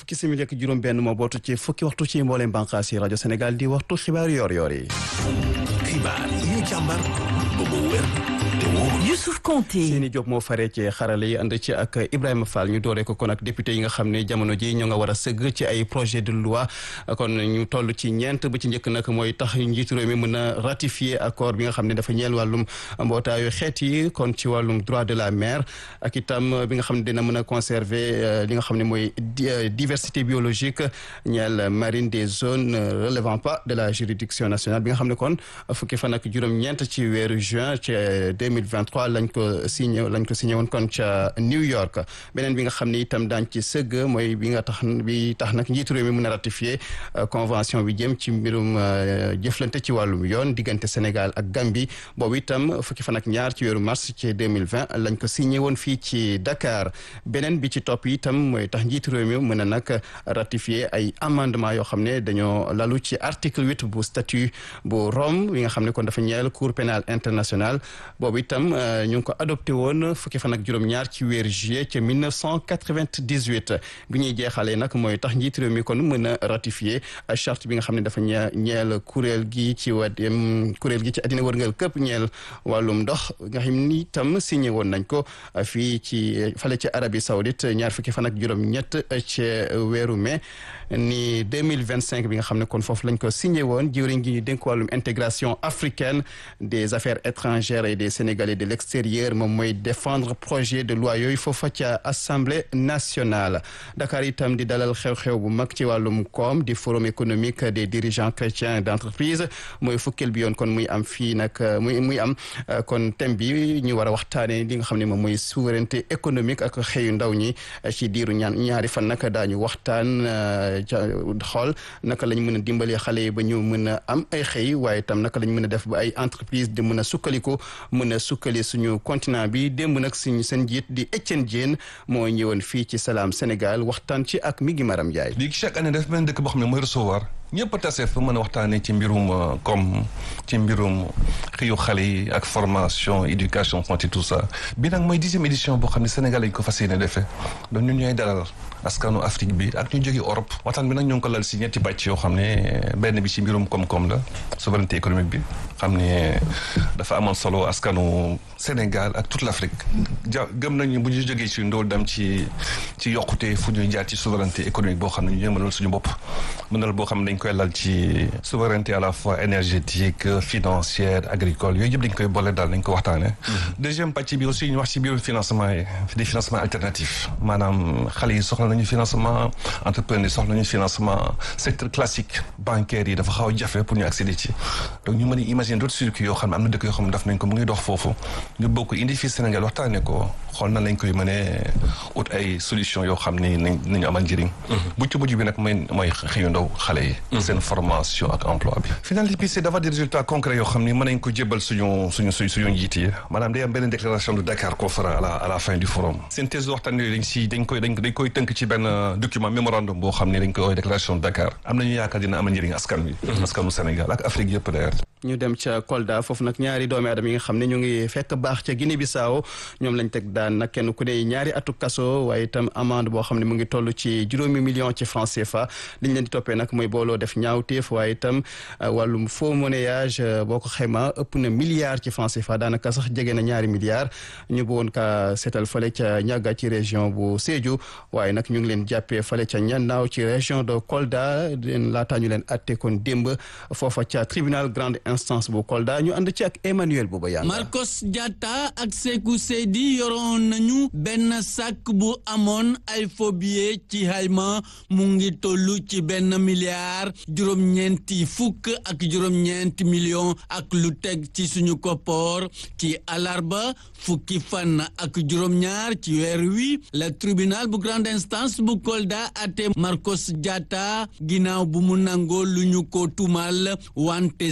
fukki simili ak juróom benn moo bootu ci fukki waxtu ci mbooleem bànqaas yi rajo Sénégal di waxtu xibaar yoor yoor yi xibaar yi ñu càmbar ba mu wér te wóor Youssouf Konté Seyni Diop moo faree ci xarale yi ànd ci ak Ibrahima Fall ñu dooree ko kon ak député yi nga xam ne jamono ji ñoo nga war a sëgg ci ay projet de loi kon ñu toll ci ñeent ba ci njëkk nag mooy tax njiitu réew mi mën a ratifier accord bi nga xam ne dafa ñeel wàllum mbootaayu xeet yi kon ci wàllum droit de la mer ak itam bi nga xam ne dina mën a conserver li nga xam ne mooy diversité biologique ñeel marine des zones relevant pas de la juridiction nationale bi nga xam ne kon fukki fan ak juróom-ñeent ci weeru juin ci 2023 lañ ko signé lañ ko signé woon kon ca New York beneen bi nga xam ne itam daañ ci sëgg mooy bi nga tax bi tax nag njiitu réew mi mën a ratifier convention bi jëm ci mbirum jëflante ci wàllum yoon diggante Sénégal ak Gambie boobu itam fukki fan ak ñaar ci weeru mars ci 2020 lañ ko signé woon fii ci Dakar beneen bi ci topp itam mooy tax njiitu réew mi mën a nag ratifier ay amendement yoo xam ne dañoo lalu ci article huit bu statut bu Rome bi nga xam ne kon dafa ñeel cour pénale internationale boobu itam ñu ngi ko adopté woon fukki fan ak juróom-ñaar ci weeru juillet ca 1998 bi ñuy jeexalee nag mooy tax njiitu réew mi kon mën a ratifier charte bi nga xam ne dafa ñee ñeel kuréel gi ci wa kuréel gi ci àddina wërngal këpp ñeel wàllum ndox nga xam ni itam signé woon nañ ko fii ci fale ci Arabie Saoudite ñaar fukki fan ak juróom-ñett ci weeru mai ni 2025 bi nga xam ne kon foofu lañ ko signé woon jëwriñ gi ñu dénk wàllum intégration africaine des affaires étrangères et des Sénégalais de l'extérieur moom mooy défendre projet de loi yooyu foofa ca assemblée nationale Dakar itam di dalal xew-xew bu mag ci wàllum koom di forum économique des dirigeants chrétiens d'entreprise mooy fukkeel bi yoon kon muy am fii nag muy muy am kon thème bi ñu war a waxtaanee li nga xam ne moom mooy souveraineté économique ak xëyu ndaw ñi ci diiru ñaan ñaari fan nag daañu waxtaan xool naka lañ mën a dimbalee xale yi ba ñu mën a am ay xëy waaye itam naka lañ mën a def ba ay entreprise di mën a sukkaliku mën a sukkali suñu continent bi démb nag suñu seen njiit di Étienne Diène moo ñëwoon fii ci Salam Sénégal waxtaan ci ak mi ngi Maram Ndiaye. léegi chaque année daf benn dëkk boo xam ne mooy recevoir ñëpp a tase fa mën a waxtaanee ci mbirum comme ci mbirum xëyu xale yi ak formation éducation santé tout ça bi nag mooy dixième édition boo xam ne Sénégal lañ ko fas yéene defee donc ñun ñooy dalal askanu Afrique bi ak ñu jógee Europe waxtaan bi nag ñoo ngi ko lal si ñetti bàcc yoo xam ne benn bi ci mbirum koom-koom la souveraineté économique bi xam ne dafa amoon solo askanu Sénégal ak toute l'Afrique ja gëm nañu bu ñu jógee ci ndool dem ci ci yokkute fu ñuy jaar ci souveraineté économique boo xam ne ñu mënal suñu bopp mënal boo xam ne dañ koy lal ci souveraineté à la fois énergétique financière agricole yooyu yëpp dañ koy boole daal dañ ko waxtaane deuxième pàcc bi aussi ñu wax ci biirum financement yi des financements alternatifs maanaam xale yi soxla nañu financement entrepreneur yi soxla nañu financement secteur classique bancaire yi dafa xaw a jafe pour ñu accéder ci donc ñu mën a imaginer d'autres circuits yoo xam ne am na dëkk yoo xam ne daf nañ ko mu ngi dox foofu ñu bokk indi fii Sénégal waxtaane ko xool na lañ koy mënee ut ay solution yoo xam ni nañ nañu amal njëriñ bu ci mujj bi nag mooy mooy xëyu ndaw xale yi seen formation ak emploi bi finalité bi c'est d'avoir des résultats concrets yoo xam ni mën nañ ko jébbal suñu suñu suñ suñu njiit yi maanaam day am benn déclaration de Dakar qu'on fera à la à la fin du forum synthèse de waxtaan yooyu dañ si dañ koy dañ koy tënk ci benn document mémorandum boo xam ni dañ koy déclaration de Dakar am nañu yaakaar dina amal njëriñ askan wi askanu Sénégal ak Afrique yëpp d'ailleurs ñu dem ca Kolda foofu nag ñaari doomi aadama yi nga xam ne ñu ngi fekk baax ca Guinée Bissau ñoom lañ teg daan nag kenn ku ne ñaari atu kaso waaye itam amende boo xam ne mu ngi toll ci juróomi million ci franc CFA liñ leen di toppee nag mooy booloo def ñaawteef waaye itam wàllum faux monnayage boo ko xayma ëpp na milliard ci franc CFA daanaka sax jege na ñaari milliards ñu bëggoon ka seetal fale ca ñàgga ci région bu Sédhiou waaye nag ñu ngi leen jàppee fale ca ñannaaw ci région de Kolda leen laataa ñu leen atte kon démb foofa ca tribunal grande instance bu Kolda ñu ànd ci ak Emmanuel Bouba Yanga Marcos Diatta ak Sékou Seydi yoroon nañu benn sàkk bu amoon ay faux billets ci xayma mu ngi toll ci benn milliard juróom-ñeenti fukk ak juróom-ñeenti million ak lu teg ci suñu koppoor ci alarba fukki fan ak juróom-ñaar ci weer wi la tribunal bu grande instance bu Kolda ate Marcos Diatta ginnaaw bu mu nangoo lu ñu ko tumal wante Sékou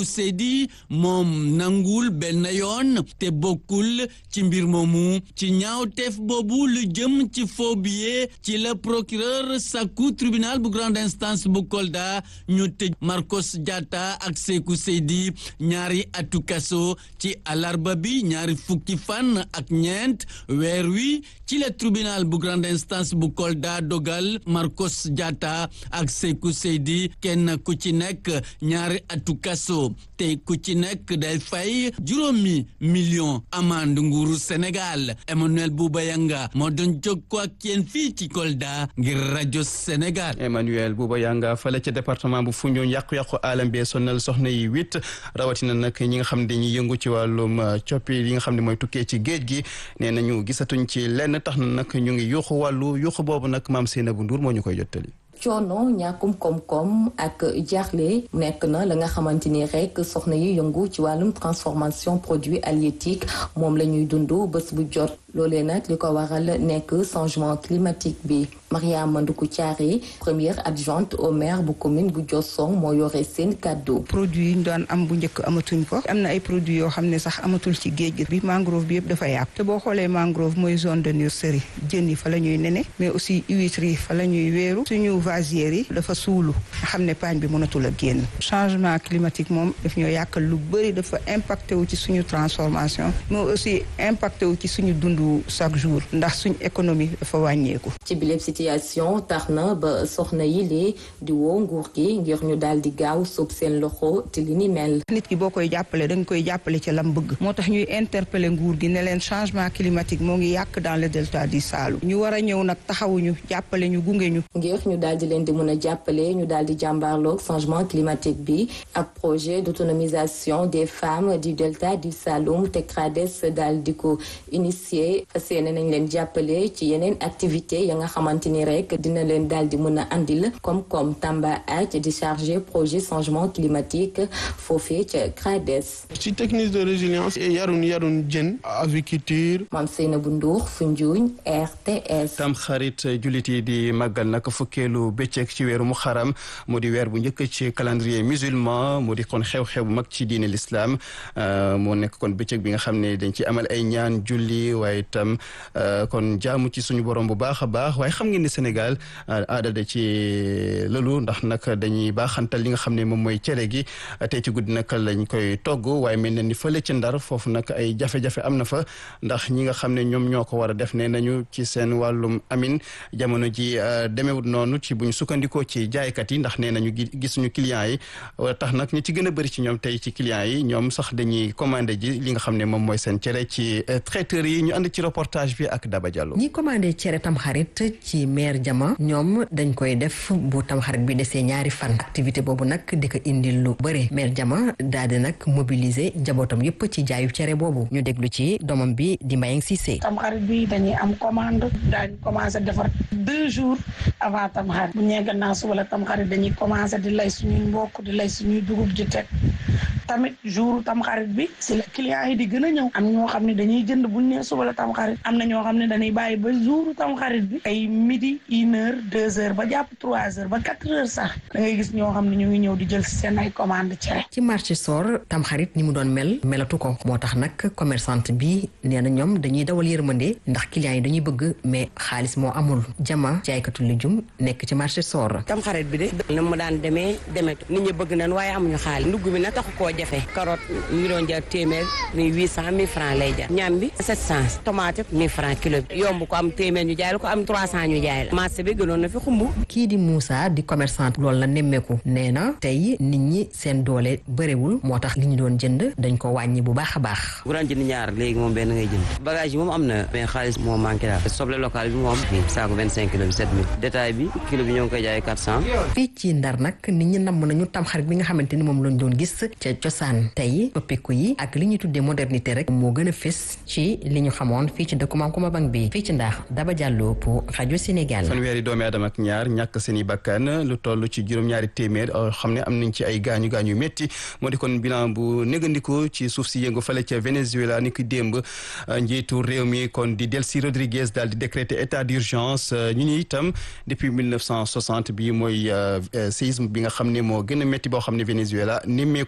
Sékou Seydi moom nangul benn yoon te bokkul ci mbir moomu ci ñaawteef boobu lu jëm ci faux billet ci la procureur sàkku tribunal bu grande instance bu Kolda ñu tëj Marcos Diatta ak Sékou Seydi ñaari atu kaso ci alarba bi ñaari fukki fan ak ñeent weer wi ci la tribunal bu grande instance bu Kolda dogal Marcos Diatta ak Sékou Seydi kenn ku ci nekk ñaari atu kaso te ku ci nekk day fay juróomi million amande nguuru Sénégal Emmanuel Bouba Yanga moo doon jokkoo ak yéen fii ci Kolda ngir rajo Sénégal. Emmanuel Bouba Yanga fale ca département bu Foundiougne yàqu-yàqu alam bee sonal soxna yi huit rawatina nag ñi nga xam ne dañuy yëngu ci wàllum coppi yi nga xam ne mooy tukkee ci géej gi nee nañu gisatuñ ci lenn tax na nag ñu ngi yuuxu wàllu yuuxu boobu nag maam Seynabou Ndour moo ñu koy jottali. coono ñàkkum koom-koom ak jaaxle nekk na la nga xamante ni rek soxna yi yëngu ci wàllum transformation produit halieutique moom la ñuy dund bés bu jot loolee nag li ko waral nekk changement climatique bi Mariama Nduku Thiaré première adjointe au maire bu commune bu Diossong moo yore seen kàddu produit yi ñu daan am bu njëkk amatuñ ko am na ay produits yoo xam ne sax amatul ci géej gi bi mangrove bi yëpp dafa yàqu te boo xoolee mangrove mooy zone de nurserie jën yi fa la ñuy nene mais aussi huîtres yi fa la ñuy wéeru suñu vasières yi dafa suulu nga xam ne paañ bi mënatul a génn changement climatique moom daf ñoo yàqal lu bëri dafa impacté wu ci suñu transformation mais aussi impacté wu ci suñu dundu chaque jour ndax suñu économie dafa wàññeeku ci bileb situation tax na ba soxna yi lee di woo nguur gi ngir ñu daal di gaaw sóob seen loxo te li ni mel nit ki boo koy jàppale da nga koy jàppale ci lam bëgg moo tax ñuy interpeller nguur gi ne leen changement climatique moo ngi yàq dans le delta du Saloum ñu war a ñëw nag taxawuñu jàppale ñu gunge ñu ngir ñu daal di leen di mën a jàppale ñu daal di jàmbaarloog changement climatique bi ak projet d'autonomisation des femmes du delta du Saloum te CRADES daal di ko initier fas yéene nañ leen jàppale ci yeneen activité ya nga xamante ni rek dina leen daal di mën a andil comme comme Tamba Ath di chargé projet changement climatique foofee ca CRADES. ci technique de résilience yarun yarun jën aviculture. Mame Seynabou Ndour Foundiougne RTS. tam xarit jullit yi di màggal nag fukkeelu bëccëg ci weeru muharram mu di weer bu njëkk ci calendrier musulman mu di kon xew-xew bu mag ci diine l'islam moo nekk kon bëccëg bi nga xam ne dañ ci amal ay ñaan julli waaye itam kon jaamu ci suñu borom bu baax a baax waaye xam ngeen ni Sénégal aada da ci lëlu ndax nag dañuy baaxantal li nga xam ne moom mooy cere gi tey ci guddi nag lañ koy togg waaye mel na ni fële ci ndar foofu nag ay jafe-jafe am na fa ndax ñi nga xam ne ñoom ñoo ko war a def ne nañu ci seen wàllum amin jamono ji demewut noonu ci buñ sukkandikoo ci jaaykat yi ndax nee nañu gisuñu clients yi tax nag ñi ci gën a bëri ci ñoom tey ci clients yi ñoom sax dañuy commandé ji li nga xam ne moom mooy seen cere ci traiteur yi ñu ànd ci reportage bi ak Daba Diallo. ñi commandé cere tamxarit ci maire jama ñoom dañ koy def bu tamxarit bi desee ñaari fan activité boobu nag di ko indil lu bëri maire jama daal di nag mobiliser njabootam yëpp ci jaayu cere boobu ñu déglu ci doomam bi di Mbayang Cissé. tamxarit bi dañuy am commande daañu commencé defar deux jours avant tamxarit bu ñee gannaaw suba la tamxarit dañuy commencé di lay suñuy mbokk di lay suñuy dugub ji teg tamit jour tamxarit bi si la clients yi di gën a ñëw am ñoo xam ne dañuy jënd buñ nee suba la tamxarit am na ñoo xam ne dañuy bàyyi ba jour tamxarit bi ay midi une heure deux heures ba jàpp trois heures ba quatre heures sax da ngay gis ñoo xam ne ñu ngi ñëw di jël seen ay commande cere ci marché sor tamxarit ni mu doon mel melatu ko moo tax nag commerçante bi nee na ñoom dañuy dawal yërmande ndax clients yi dañuy bëgg mais xaalis moo amul jama jaaykatu lijum nekk ci marché sor tamxarit bi de na mu daan demee demetu nit ñi bëgg nañ waaye amuñu xaalis ndugg bi nag taxu koo jafe carotte mi doon jar téeméer mi huit cent mille francs lay jar ñam bi sept cent tomate mille francs kilo bi yomb ko am téeméer ñu jaay la ko am trois cent ñu jaay la marché bi gënoon na fi xumb kii di Moussa di commerçante loolu la nemmeeku nee na tey nit ñi seen doole bëriwul moo tax li ñu doon jënd dañ ko wàññi bu baax a baax bu daan jënd ñaar léegi moom benn ngay jënd bagage yi moom am na mais xaalis moo manqué daal soble local bi moom fii saako vingt cinq kilo bi sept mille détail bi kilo bi ñoo ngi koy jaay quatre cent fii ci ndar nag nit ñi namm nañu tamxarit bi nga xamante ni moom lañ doon gis ca cosaan tey toppiku yi ak li ñuy tuddee modernité rek moo gën a fës ci li ñu xamoon fii ci dëkku Maam Kumba Bang bi fii ci ndax Daba Diallo pour rajo Sénégal fanweeri doomi aadama ak ñaar ñàkk seen i bakkan lu toll ci juróom-ñaari téeméer xam ne am nañ ci ay gaañu gaañu métti moo di kon bilan bu négandiko ci suuf si yëngu fale ca Venezuela ni ki démb njiitu réew mi kon di Delcy Rodriguez daal di décréter état d'urgence ñu ni itam depuis 1960 bi mooy séisme bi nga xam ne moo gën a métti boo xam ne Venezuela nemmeeku na ko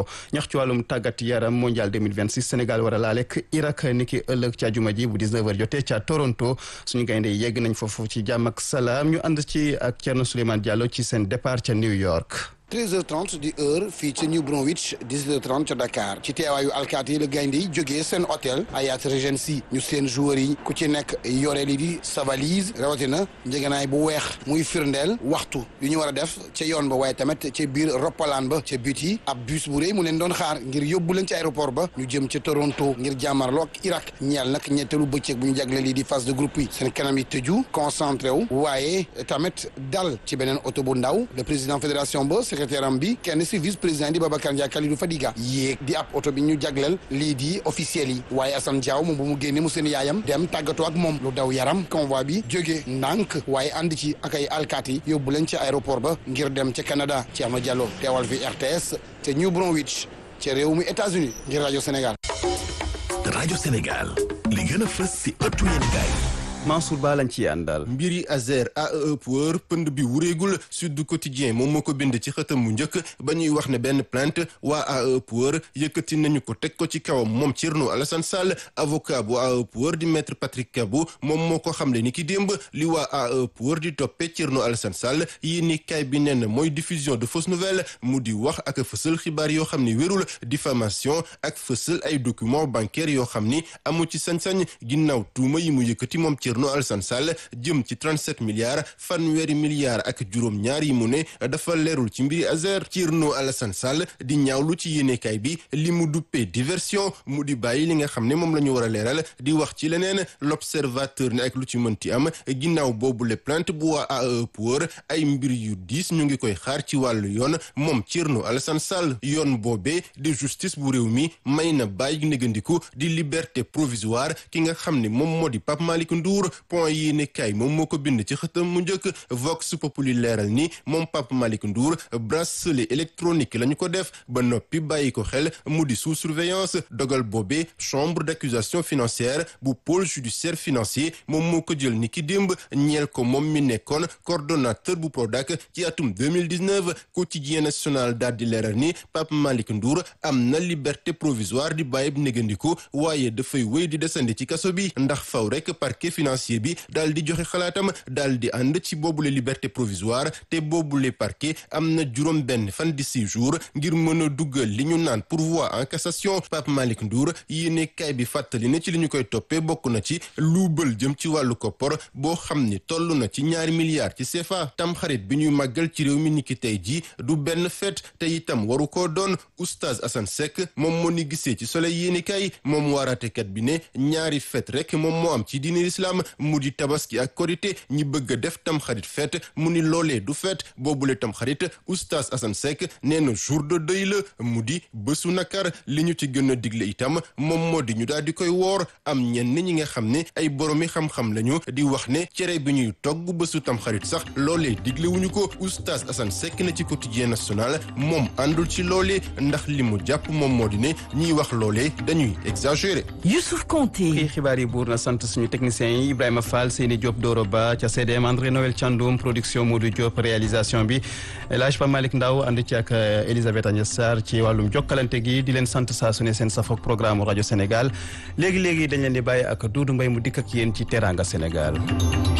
ñax ci wàllum tàggat yaram mondial 2026 Sénégal war a laalek Irak niki ëllëg ca juma ji bu 19h jotee ca Toronto suñu gaynde yegg nañ foofu ci jàmm ak salaam ñu ànd ci ak Thierno Souleymane Diallo ci seen départ ca New York. 13h30 di heure fii ci New Bromwich 18h30 ca Dakar ci teewaayu alkaati yi la gaynde yi jógee seen hôtel Hyatt Regency ñu seen joueurs yi ku ci nekk yore li di sa valise rawatina njëganaay bu weex muy firndeel waxtu yu ñu war a def ca yoon ba waaye tamit ca biir roppalaan ba ca but yi ab bus bu rëy mu leen doon xaar ngir yóbbu leen ci aéroport ba ñu jëm ca Toronto ngir jàmmarloo ak Irak ñeel nag ñetteelu bëccëg bu ñu jagle lii di phase de groupe yi seen kanam yi tëju concentré wu waaye tamit dal ci beneen oto bu ndaw le président fédération ba secrétaire am bi kenn si vice président di Babacar Ndiaye Kalidou Fadiga yéeg di ab oto bi ñu jagleel lii di officiel yi waaye Assane Diaw moom bu mu génne mu seen yaayam dem tàggatoo ak moom lu daw yaram convoi bi jóge ndànk waaye ànd ci ak ay alkaati yóbbu leen ci aéroport ba ngir dem ca Canada Thierno Diallo teewal fi RTS ca New Bromwich ca réew mi États-Unis ngir rajo Sénégal. rajo Sénégal li gën a fës si ëttu yéenekaay Mansour Ba lañ ci àndal. mbiri Azer AEE Power pënd bi wureegul Sud Quotidien moom moo ko bind ci xëtam mu njëkk ba ñuy wax ne benn plainte waa AEE Power yëkkati nañu ko teg ko ci kawam moom Thierno Alassane Sall avocat bu AEE Power di maître Patrick Kabou moom moo ko xamle ni ki démb li waa AEE Power di toppee Thierno Alassane Sall yi ni kay bi nen mooy diffusion de fausses nouvelles mu di wax ak fësal xibaar yoo xam ni wérul diffamation ak fësal ay documents bancaires yoo xam ni amu ci sañ-sañ ginnaaw tuuma yi mu yëkkati moom Thierno Alassane Sall jëm ci 37 milliards fanweeri milliards ak juróom ñaar yi mu ne dafa leerul ci mbiri Azer Thierno Alassane Sall di ñaawlu ci yéenekaay bi li mu duppee diversion mu di bàyyi li nga xam ne moom la ñu war a leeral di wax ci leneen l'observateur ne ak lu ci mënti am ginnaaw boobu le plainte bu waa AEE Power ay mbir yu diis ñu ngi koy xaar ci wàllu yoon moom Thierno Alassane Sall yoon boobee di justice bu réew mi may na bàyyi négandiku di liberté provisoire ki nga xam ne moom moo di Pape Malick Ndour point yi ne kay moom moo ko bind ci xëtam mu njëkk Vox Populi leeral ni moom Pape Malick Ndour bracelet électronique la ñu ko def ba noppi bàyyi ko xel mu di sous surveillance dogal boobee chambre d'accusation financière bu pôle judiciaire financier moom moo ko jël ni ki démb ñeel ko moom mi nekkoon coordonnateur bu Prodac ci atum 2019 quotidien national daal di leeral ni Pape Malick Ndour am na liberté provisoire di bàyyi négandiku waaye dafay wéy di desandi ci kaso bi ndax faw rek parquet financier bi daal di joxe xalaatam daal di ànd ci boobule liberté provisoire te boobule parquet am na juróom benn fan di six jours ngir mën a duggal li ñu naan pourvoi en cassation Pape Malick Ndour yéene kay bi fàttali ne ci li ñu koy toppee bokk na ci luubal jëm ci wàllu koppor boo xam ni toll na ci ñaari milliards ci CFA tamxarit bi ñuy màggal ci réew mi niki tey ji du benn fête te itam waru koo doon oustaz Assane Seck moom moo ni gisee ci soleil yéene kay moom waaraatekat bi ne ñaari fête rek moom moo am ci diine islam mu di tabaski ak korité ñi bëgg a def tamxarit fête mu ni loolee du fête boobule tamxarit oustaz Assane Seck nee na jour de deuil la mu di bésu nakar li ñu ci gën a digle itam moom moo di ñu daal di koy woor am ñenn ñi nga xam ne ay boromi xam-xam lañu di wax ne cere bi ñuy togg bésu tamxarit sax loolee digle wuñu ko oustaz Assane Seck na ci quotidien national moom àndul ci loolee ndax li mu jàpp moom moo di ne ñiy wax loolee dañuy exagérer. Youssouf Konté. kii xibaar yi buur na sant suñu technicien yi Ibrahima Fall Seyni Diop Doro Ba ca CDM André Noël Thiandoum production Modou Diop réalisation bi El Hadj Pape Malick Ndaw ànd ci ak Elisabeth Agnès Sarr ci wàllum jokkalante gi di leen sant saa su ne seen safoog programme rajo Sénégal léegi léegi dañ leen di bàyyi ak Doudou Mbaye mu dikk ak yéen ci Teranga Sénégal.